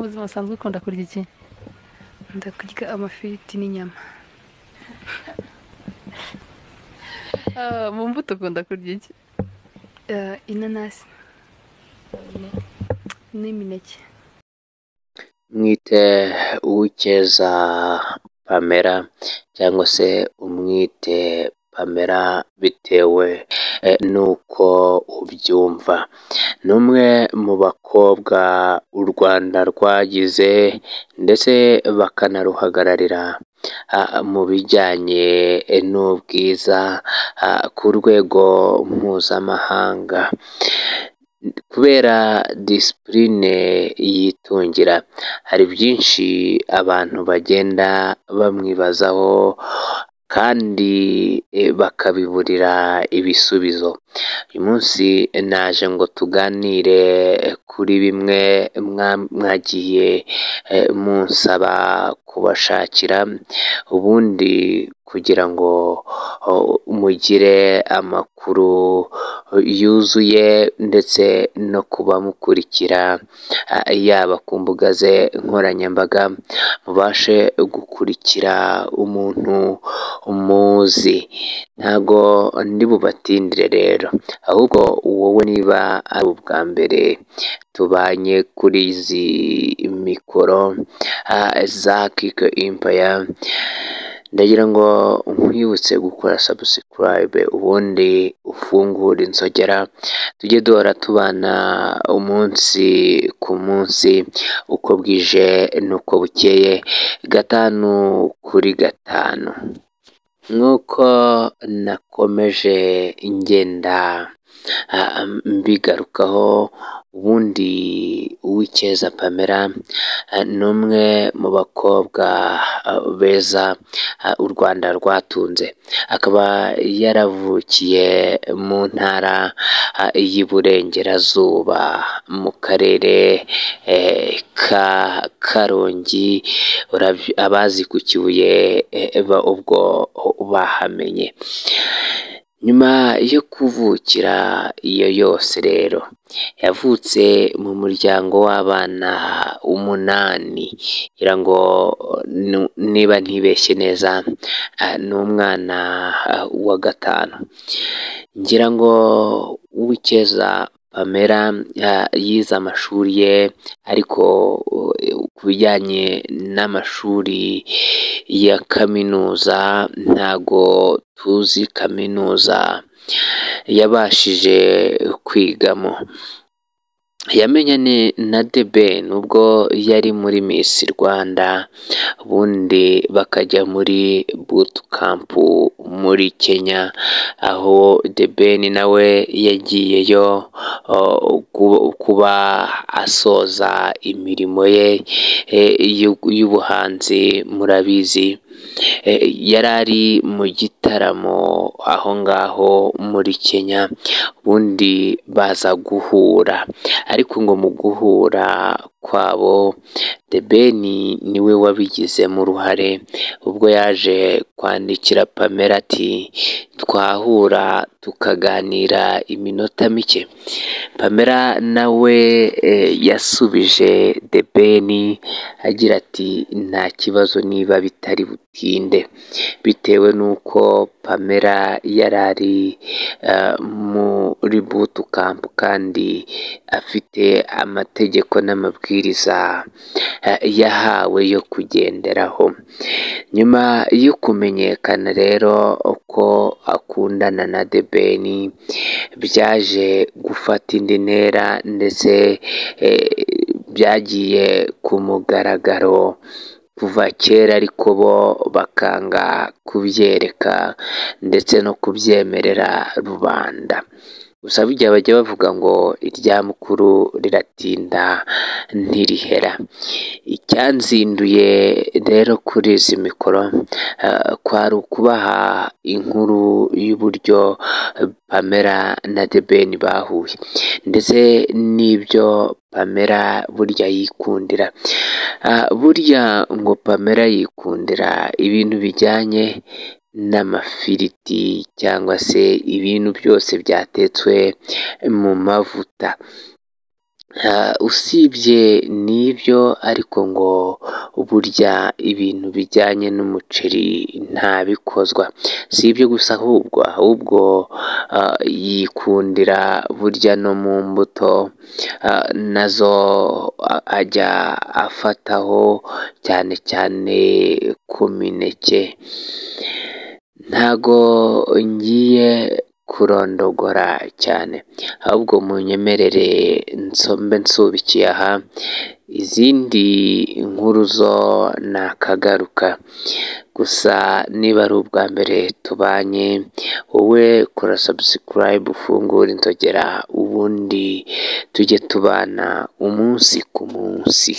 buzima busanzwe ukunda kurya iki ndakurya amafiriti n'inyama mu mbuto ukunda kurya iki inanasi n'imineke mwite uw'icyeza pamela cyangwa se umwite pamela bitewe eh, n'uko ubyumva ni umwe mu bakobwa u rwanda rwagize ndetse bakanaruhagararira ah, mu bijyanye eh, n'ubwiza ah, ku rwego mpuzamahanga kubera disipurine yitungira hari byinshi abantu bagenda bamwibazaho kandi eh, bakabiburira ibisubizo uyu munsi naje ngo tuganire kuri bimwe mwa- mwagiye eh, munsaba kubashakira ubundi kugira ngo oh, mugire amakuru yuzuye ndetse no kubamukurikira ah, yaba ku mbuga ze nkoranyambaga mubashe gukurikira umuntu umuzi ntago ndi bubatindire rero ahubwo wowe niba ari ubwa mbere tubanye kuri izi mikoro ah, za kike impaya ndagira ngo nkwibutse gukora sabusikarayibe ubundi ufungure inzogera tujye duhora tubana umunsi ku munsi uko bwije n'uko bukeye gatanu kuri gatanu nk'uko nakomeje ngenda ah, mbigarukaho ubundi uw'icyeza pamela ah, ni umwe mu bakobwa ah, beza ah, u rwanda rwatunze akaba yaravukiye mu ntara ah, y'iburengerazuba mu karere eh, ka karongi Urabyi- abazi ku kibuye eh, ba- ubwo bahamenye nyuma yo kuvukira iyo yose rero yavutse mu muryango w'abana umunani ngira ngo nu- niba ntibeshye neza ah, ni umwana ah, wa gatanu ngira ngo uw'icyeza pamela ah, yize amashuri ye ariko uh, ku bijyanye n'amashuri ya kaminuza ntago tuzi kaminuza yabashije kwigamo yamenyanye na deben ubwo yari muri miss rwanda ubundi bakajya muri bootcamp muri kenya aho deben nawe yagiyeyo o, ku- kuba asoza imirimo ye e, y'u- y'ubuhanzi murabizi E, yari ari mu gitaramo aho ngaho muri kenya ubundi baza guhura ariko ngo mu guhura kwabo The Ben niwe wabigizemo uruhare ubwo yaje kwandikira Pamela ati twahura tukaganira iminota mike Pamela nawe eh, yasubije The Ben agira ati nta kibazo niba bitari butinde bitewe n'uko Pamela yari ari eh, muri bootcamp kandi afite amategeko n'amabwiriza eh, yahawe yo kugenderaho nyuma yo kumenyekana rero ko akundana na The Ben byaje gufata indi ntera ndetse eh, byagiye ku mugaragaro kuva kera ariko bo bakanga kubyereka ndetse no kubyemerera rubanda gusa bijya bajya bavuga ngo irya mukuru riratinda ntirihera icyanzinduye rero kuri izi mikoro eh, kwari ukubaha inkuru y'uburyo pamela na debeni bahuye ndetse n'ibyo pamela burya yikundira Ah, burya ngo pamela yikundira ibintu bijyanye n'amafiriti cyangwa se ibintu byose byatetswe mu mavuta Ah, usibye n'ibyo ariko ngo burya ibintu bijyanye n'umuceri ntabikozwa si ibyo gusa ahubwo ahubwo ah, yikundira burya no mu mbuto ah, nazo a- ajya afataho cyane cyane ku mineke ntago ngiye kurondogora cyane ahubwo munyemerere nsombe nsubikiye aha izindi nkuru zo nakagaruka gusa niba ari ubwa mbere tubanye wowe kora subscribe ufungure inzogera ubundi tujye tubana umunsi ku munsi.